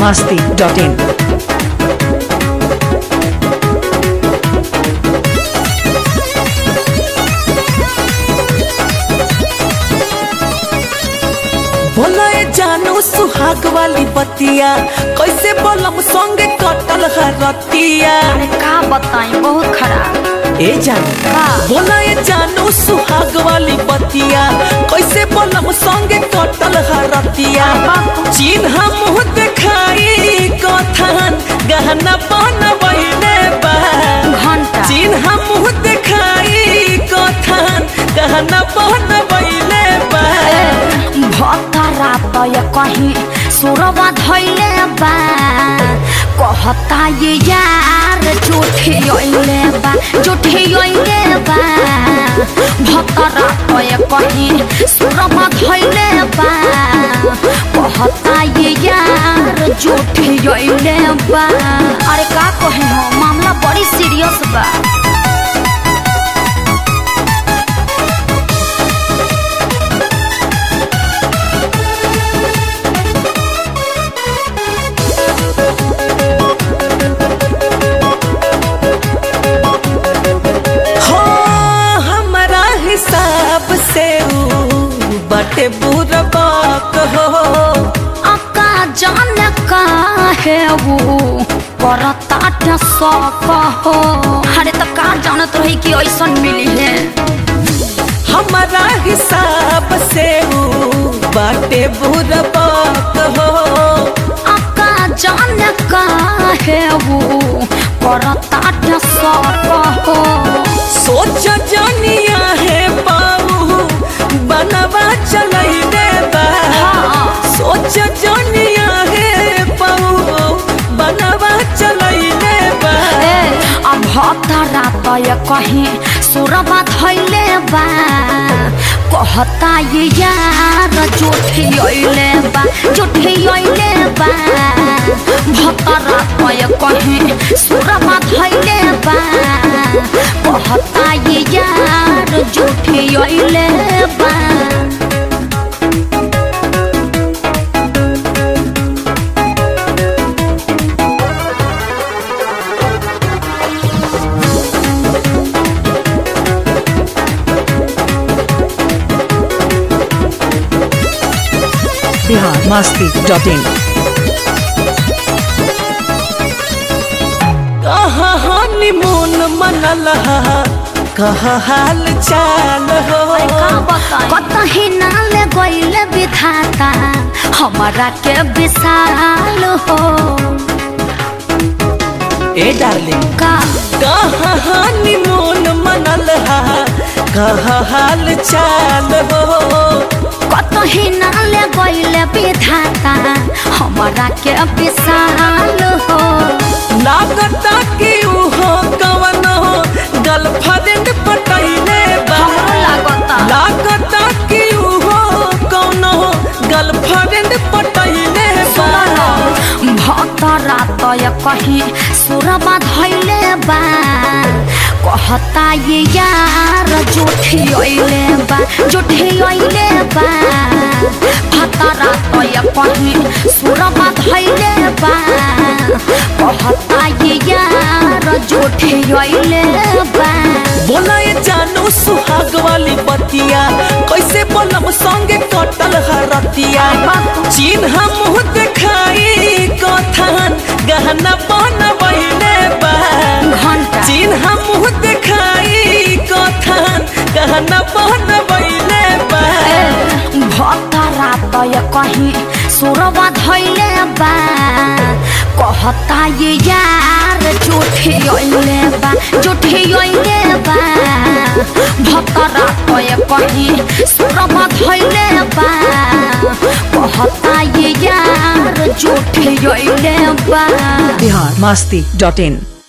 masti.in. बोला ए जानू सुहाग वाली बतिया कैसे बोलम संगे कटल हरतिया अरे का बताई बहुत खराब ए जानू का? बोला ए जानू सुहाग वाली बतिया कैसे बोलम संगे कटल हरतिया चिन्ह मुँह देखाई कथन गहना बनवैले बा घंटा चिन्ह मुँह देखाई कथन गहना बनवैले बा भतरा तो ये कहीं सुरवा धैले बा कहता ये यार झूठी ओइले बा झूठी ओइले बा भतरा तो ये कहीं सुरवा धैले बा कहता ये यार झूठी ओइले बा अरे का कहे हो मामला बड़ी सीरियस बा हो हमारा हिसाब से ऊ बटे बुरबाक हो अका जान का है वो करता सक हो अरे तो का जानत रही कि ऐसा मिली है हमारा हिसाब से ऊ बटे बुरबाक हो अका जान का है वो करता सक हो सोच जनिया है पाऊ बनवा चलैले बा हाँ। सोच जनिया है पाऊ बनवा चलैले बा ए, अब भतरा तो ये कहीं सुरबा धैले बा कहता ये यार झूठी ओइले बा झूठी ओइले बा भतरा तो ये कहीं सुरबा धैले बा कहता ये यार झूठी ओइले बा Bihar masti.in. कहाँ हनीमून मनल हा कहाँ हाल चाल हो कतही नाल गईल विधाता हमारा के विशाल हो ए डार्लिंग का कहाँ हनीमून मनल हा कहाँ हाल चाल हो कतही नाल गईल विधाता हमारा के विशाल हो लागता कि उहो कवन हो गर्लफ्रेंड पटैले बा हमरो लागता लागता कि उहो कौन हो गर्लफ्रेंड पटैले बा भतरा तो ये कहीं सुरबा धैले बा कहता ये यार झूठी ओइले बा झूठी ओइले बा भतरा तो ये कहीं सुरबा धैले बा कहता ये यार झूठी ओइले बा बोला ये जानू सुहाग वाली बतिया कैसे बोलम संगे कटल हरतिया चिन्ह मुँह देखाई कथन गहना बनवैले बा घंटा चिन्ह मुँह देखाई कथन गहना बनवैले बा भतरा तो ये कहीं सुरबा धैले बा कहता ये यार झूठी ओइले बा झूठी ओइले बा भतरा तो ये कहीं सुरबा धैले बा कहता ये यार झूठी ओइले बा Bihar masti.in.